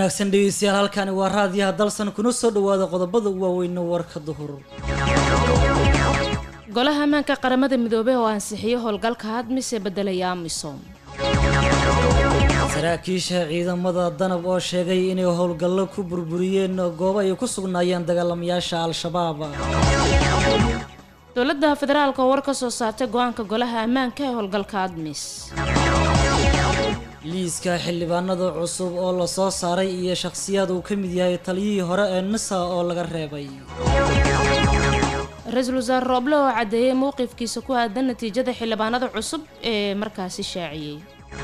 wanaagsan dhegeystayaal halkani waa raadiyaha dalsan kuna soo dhawaada qodobada waaweyne warka duhur golaha ammaanka qaramada midoobey oo ansixiyay howlgalka hadmise bedelaya amisom saraakiisha ciidamada danab oo sheegay inay howlgallo ku burburiyeen goobo ay ku sugnaayeen dagaalamayaasha al-shabaab dowladda federaalka oo war ka soo saartay go-aanka golaha ammaanka ee howlgalka admis liiska xildhibaanada cusub oo la soo saaray iyo shakhsiyaad uu ka mid yahay taliyihii hore ee nisa oo laga reebay ra-iisul wasaare rooble oo caddeeyey mowqifkiisa ku aadan natiijada xildhibaanada cusub ee markaasi shaaciyey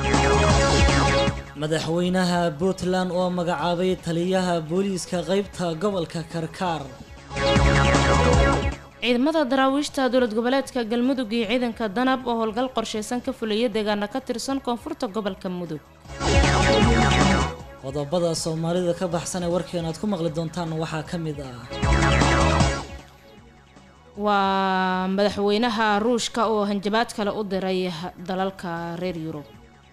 madaxweynaha puntland oo magacaabay taliyaha booliiska qeybta gobolka karkaar ciidamada daraawiishta dowlad goboleedka galmudug iyo ciidanka danab oo howlgal qorsheysan ka fulaya deegaana ka tirsan koonfurta gobolka mudug qodobada soomaalida ka baxsan ee warkeena aad ku maqli doontaan waxaa ka mid ah waa madaxweynaha ruushka oo hanjabaad kale u diray dalalka reer yurub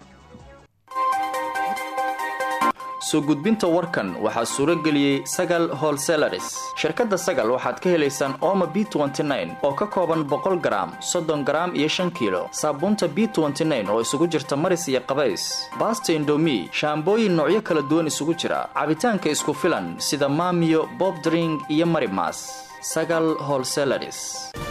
soo gudbinta warkan waxaa suuro geliyey sagal holselaris shirkadda sagal waxaad ka helaysaan ooma b oo ka kooban boqol garaam soddon garaam iyo shan kiilo saabuunta b oo isugu jirta maris iyo qabays baasta indomi shaambooyin noocyo kala duwan isugu jira cabitaanka isku filan sida maamiyo bobdring iyo marimas sagal holselaris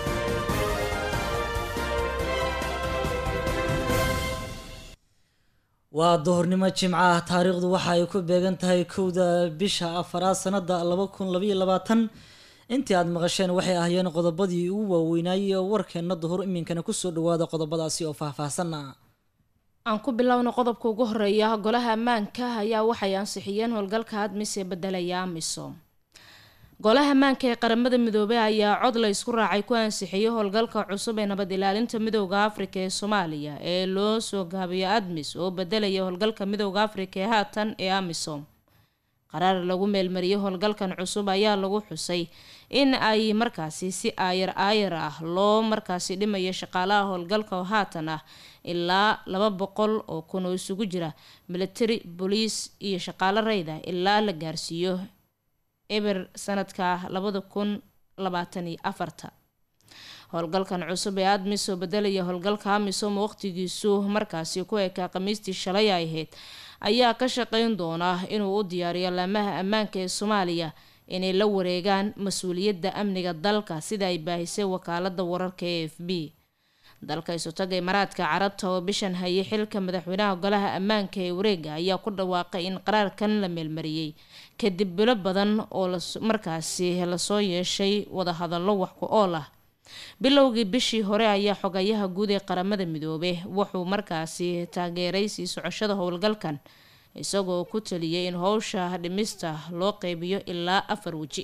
waa duhurnimo jimco ah taariikhdu waxa ay ku beegan tahay kowda bisha afaraad sanada laba kun labaiyo labaatan intii aad maqasheen waxay ahaayeen qodobadii ugu waaweynaayey warkeena duhur iminkana kusoo dhawaada qodobadaasi oo faahfaahsana aan ku bilowna qodobka ugu horeeya golaha ammaanka ayaa waxay ansixiyeen howlgalka admis ee bedelaya amisom golaha ammaanka ee qaramada midoobey ayaa cod la isku raacay ku ansixiyay howlgalka cusub ee nabad ilaalinta midooda afrika ee soomaaliya ee loo soo gaabiyo admis oo bedelaya howlgalka midooda afrika ee haatan ee amisom qaraar lagu meelmariyay howlgalkan cusub ayaa lagu xusay in ay markaasi si aayar aayar ah loo markaasi dhimayo shaqaalaha howlgalka oo haatan ah ilaa laba boqol oo kun oo isugu jira military boliis iyo shaqaalo rayda ilaa la gaarsiiyo eber sanadka labada kun labaatan iyo afarta howlgalkan cusub ee admis oo bedelaya howlgalka amisom waqtigiisu markaasi ku ekaa khamiistii shalay ay ahayd ayaa ka shaqeyn doona inuu u diyaariyo laamaha ammaanka ee soomaaliya inay la wareegaan mas-uuliyadda amniga dalka sida ay baahisay wakaalada wararka e f b dalka isutaga imaaraadka carabta oo bishan hayay xilka madaxweynaha golaha ammaanka ee wareega ayaa ku dhawaaqay in qaraarkan la meelmariyey kadib bilo badan oo markaasi lasoo yeeshay wadahadallo wax ku ool ah bilowgii bishii hore ayaa xogayaha guud ee qaramada midoobe wuxuu markaasi taageeray sii socoshada howlgalkan isagoo ku taliyay in howsha dhimista loo qeybiyo ilaa afar weji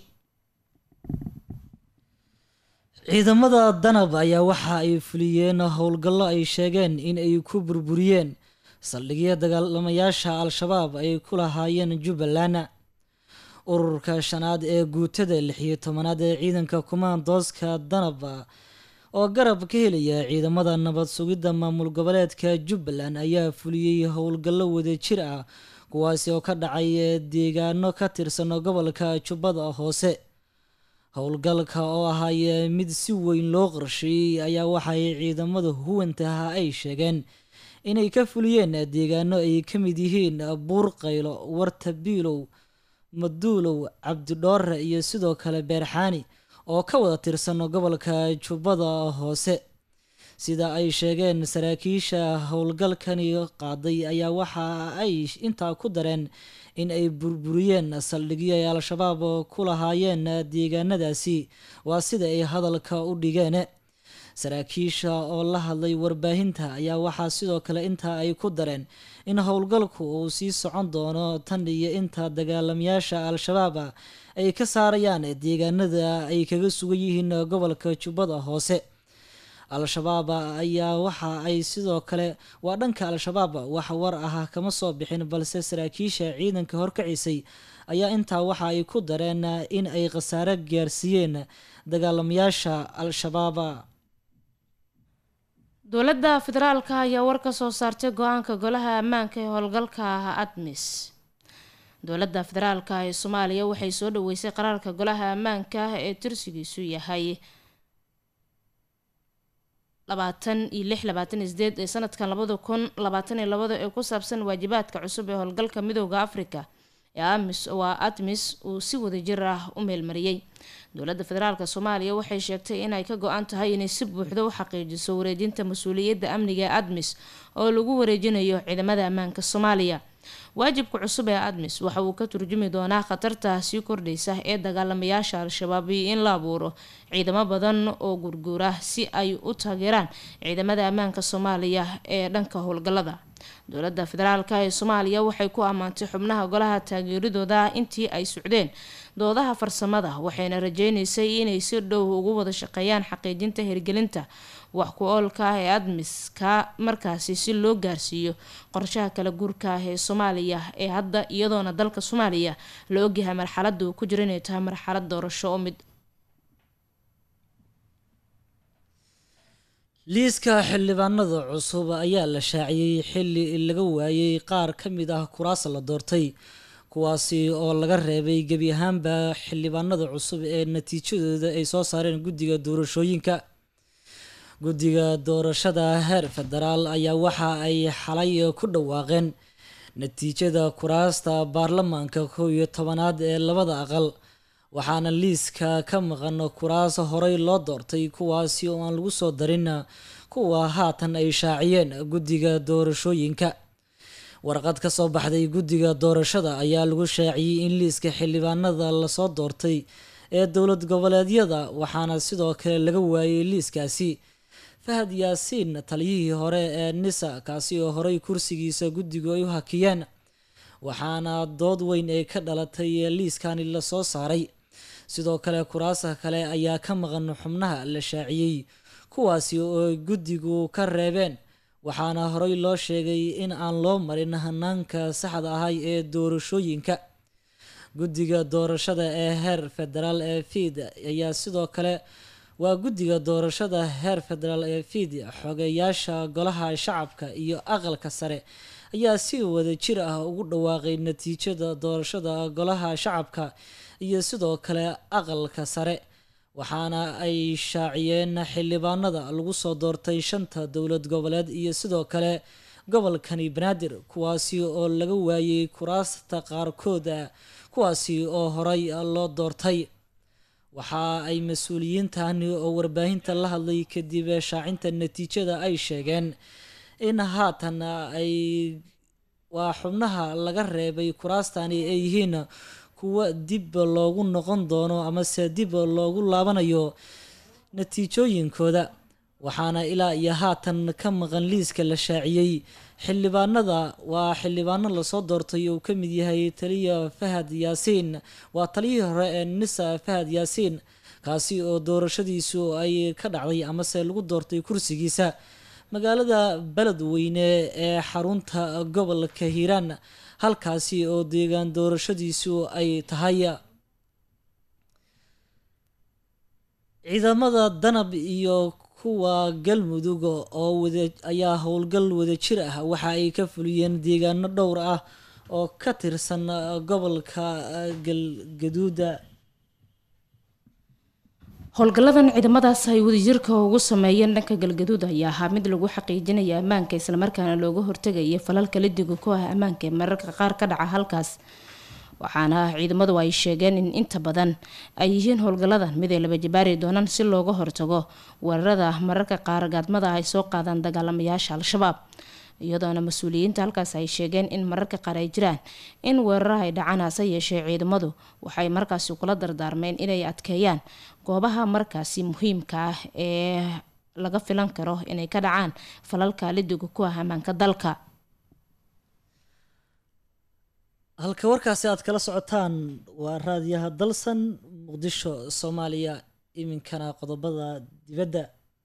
ciidamada danab ayaa waxa ay fuliyeen howlgallo ay sheegeen in ay ku burburiyeen saldhigya dagaalamayaasha al-shabaab ay ku lahaayeen jubbaland ururka shanaad ee guutada lixiyo tobanaad ee ciidanka kumaandooska danab oo garab ka helaya ciidamada nabad sugidda maamul goboleedka jubbaland ayaa fuliyey howlgallo wadajir ah kuwaasi oo ka dhacay deegaano ka tirsan gobolka jubbada hoose howlgalka oo ahaayee mid si weyn loo qorsheeyey ayaa waxay ciidamada huwantaha ay sheegeen inay ka fuliyeen deegaano ay ka mid yihiin buurqaylo warta biilow maduulow cabdidhoore iyo sidoo kale beerxaani oo ka wada tirsan gobolka jubbada hoose sida ay sheegeen saraakiisha howlgalkani qaaday ayaa waxa ay intaa ku dareen in ay burburiyeen saldhigyo ay al-shabaab ku lahaayeen deegaanadaasi waa sida ay hadalka u dhigeen saraakiisha oo la hadlay warbaahinta ayaa waxaa sidoo kale intaa ay ku dareen in howlgalku uu sii socon doono tan iyo inta dagaalamayaasha al-shabaab ay ka saarayaan deegaanada ay kaga sugan yihiin gobolka jubbada hoose al-shabaab ayaa waxa ay sidoo kale waa dhanka al-shabaab wax war ah kama soo bixin balse saraakiisha ciidanka horkacisay ayaa intaa waxa ay ku dareen in ay khasaare gaarsiiyeen dagaalamayaasha al-shabaab dowladda federaalka ayaa war ka soo saartay go-aanka golaha ammaanka ee howlgalka admis dowladda federaalka ee soomaaliya waxay soo dhaweysay qaraarka golaha ammaanka ee tirsigiisu yahay labaatan iyo lix labaatan iyo sideed ee sanadkan labada kun labaatan iyo labada ee ku saabsan waajibaadka cusub ee howlgalka midooda africa ee amis waa admis uu si wadajir ah u meelmariyey dowladda federaalk soomaaliya waxay sheegtay inay ka go-an tahay inay si buuxda u xaqiijiso wareejinta mas-uuliyadda amniga ee admis oo lagu wareejinayo ciidamada ammaanka soomaaliya waajibka cusub ee admis waxa uu ka turjumi doonaa khatarta sii kordhaysa ee dagaalamayaasha al-shabaab iyo in la abuuro ciidamo badan oo gurguura si ay u taageeraan ciidamada ammaanka soomaaliya ee dhanka howlgalada dowladda federaalk ee soomaaliya waxay ku ammaantay xubnaha golaha taageeradooda intii ay socdeen doodaha farsamada waxayna rajeynaysay inay si dhow ugu wada shaqeeyaan xaqiijinta hirgelinta wax ku oolka ah ee admiska markaasi si loo gaarsiiyo qorshaha kala guurka ah ee soomaaliya ee hadda iyadoona dalka soomaaliya la ogyahay marxalada uu ku jiro inay tahay marxalad doorasho oo mid liiska xildhibaanada cusub ayaa la shaaciyey xilli laga waayey qaar ka mid ah kuraas la doortay kuwaasi oo laga reebay gebi ahaanba xildhibaanada cusub ee natiijadooda ay soo saareen guddiga doorashooyinka guddiga doorashada heer federaal ayaa waxa ay xalay ku dhawaaqeen natiijada kuraasta baarlamaanka kow iyo tobanaad ee labada aqal waxaana liiska ka maqan kuraas horey loo doortay kuwaasi oo aan lagu soo darin kuwa haatan ay shaaciyeen guddiga doorashooyinka warqad ka soo baxday guddiga doorashada ayaa lagu shaaciyey in liiska xildhibaanada lasoo doortay ee dowlad goboleedyada waxaana sidoo kale laga waayey liiskaasi fahad yaasiin taliyihii hore ee nisa kaasi oo horey kursigiisa guddigu ay u hakiyeen waxaana dood weyn ay ka dhalatay liiskani lasoo saaray sidoo kale kuraasa kale ayaa ka maqan xubnaha la shaaciyey kuwaasi oo guddigu ka reebeen waxaana horey loo sheegay in aan loo marin hanaanka saxda ahay ee doorashooyinka guddiga doorashada ee heer federaal ee fiid ayaa sidoo kale waa guddiga doorashada heer federaal ee fiid xogeyaasha golaha shacabka iyo aqalka sare ayaa si wada jir ah ugu dhawaaqay natiijada doorashada golaha shacabka iyo sidoo kale aqalka sare waxaana ay shaaciyeen xildhibaanada lagu soo doortay shanta dowlad goboleed iyo sidoo kale gobolkani banaadir kuwaasi oo laga waayey kuraasta qaarkooda kuwaasi oo horey loo doortay waxa ay mas-uuliyiintani oo warbaahinta la hadlay kadib shaacinta natiijada ay sheegeen in haatan ay waa xubnaha laga reebay kuraastani ay yihiin kuwa dib loogu noqon doono amase dib loogu laabanayo natiijooyinkooda waxaana ilaa iyo haatan ka maqan liiska la shaaciyey xildhibaanada waa xildhibaano lasoo doortay uu ka mid yahay taliya fahad yaasiin waa taliyihii hore ee nisa fahad yaasiin kaasi oo doorashadiisu ay ka dhacday amase lagu doortay kursigiisa magaalada beledweyne ee xarunta gobolka hiiraan halkaasi oo deegaan doorashadiisu ay tahay ciidamada danab iyo kuwa galmudug oo wada ayaa howlgal wadajir ah waxa ay ka fuliyeen deegaano dhowr ah oo ka tirsan gobolka galgaduuda howlgalladan ciidamadaas ay wadajirka ugu sameeyeen dhanka galgaduud ayaa ahaa mid lagu xaqiijinaya ammaanka islamarkaana looga hortegaya falalka lidiga ku ah ammaanka ee mararka qaar ka dhaca halkaas waxaana ciidamadu ay sheegeen in inta badan ay yihiin howlgalladan mid ay laba jabaari doonaan si looga hortago weerarada mararka qaar gaadmada ay soo qaadaan dagaalamayaasha al-shabaab iyadoona mas-uuliyiinta halkaas ay sheegeen in mararka qaar ay jiraan in weeraro ay dhacaan hase yeeshee ciidamadu waxay markaasi kula dardaarmeen inay adkeeyaan goobaha markaasi muhiimka ah ee laga filan karo inay ka dhacaan falalka lidiga ku ah ammaanka dalka halka warkaasi aad kala socotaan waa raadiyaha dalsan muqdisho soomaaliya iminkana qodobada dibadda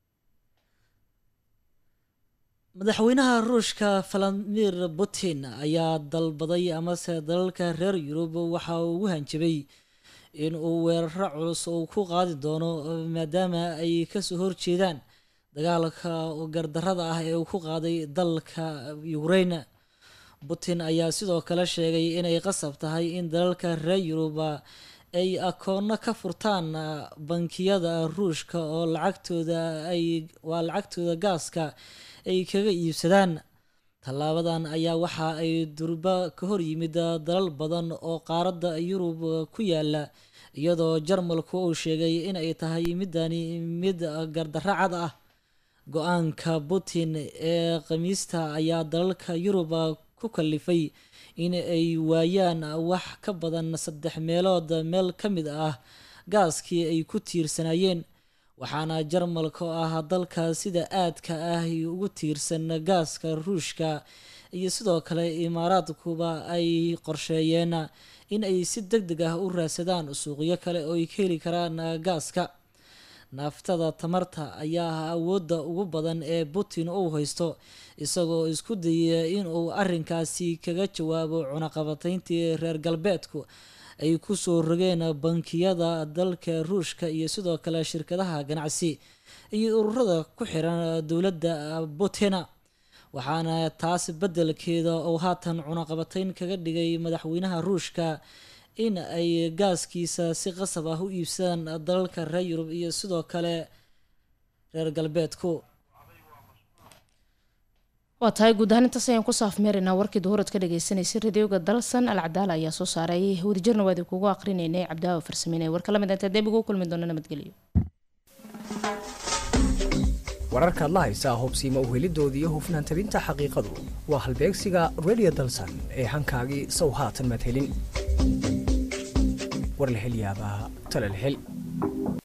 madaxweynaha ruushka valadimir putin ayaa dalbaday amase dalalka reer yurub waxa uu ugu hanjabay in uu weeraro culus uu ku qaadi doono maadaama ay kasoo horjeedaan dagaalka gardarada ah ee uu ku qaaday dalka ukraine putin ayaa sidoo kale sheegay inay qasab tahay in dalalka reer yuruba ay akoonno ka furtaan bankiyada ruushka oo lacagtooda ay waa lacagtooda gaaska ay kaga iibsadaan tallaabadan ayaa waxa ay durba ka hor yimid dalal badan oo qaaradda yurub ku yaala iyadoo jarmalku uu sheegay in ay tahay midani mid gardarro cad ah go-aanka putin ee khamiista ayaa dalalka yurub ku kalifay in ay waayaan wax ka badan saddex meelood meel ka mid ah gaaskii ay ku tiirsanayeen waxaana jarmalka oo ah dalka sida aadka ah ugu tiirsan gaaska ruushka iyo sidoo kale imaaraadkuba ay qorsheeyeen in ay si deg deg ah u raadsadaan suuqyo kale oo ay ka heli karaan gaaska naaftada tamarta ayaa ah awoodda ugu badan ee putin uu haysto isagoo isku dayaya inuu arrinkaasi kaga jawaabo cunaqabatayntii reer galbeedku ay kusoo rogeen bankiyada dalka ruushka iyo sidoo kale shirkadaha ganacsi iyo ururada ku xiran dowladda putin waxaana taas beddelkeeda uu haatan cunaqabatayn kaga dhigay madaxweynaha ruushka in ay gaaskiisa si qasab ah u iibsadaan dalalka reer yurub iyo sidoo kale reer galbeedku waa tahay guud ahaan intaas ayaan ku saafmeeraynaa warkii duhurad ka dhagaysanaysay radioga dalsan alcadaala ayaa soo saaray wadajirna waa idinkugu aqrinaynay cabdaawa farsameynay warka lamid inta deebigu u kulmi doona nabadgelyo wararkaad la haysaa hubsiima uhelidoodii iyo hufnaan tabinta xaqiiqadu waa halbeegsiga radio dalsan ee hankaagii sow haatan madhelin warlahelyaabaha talalhel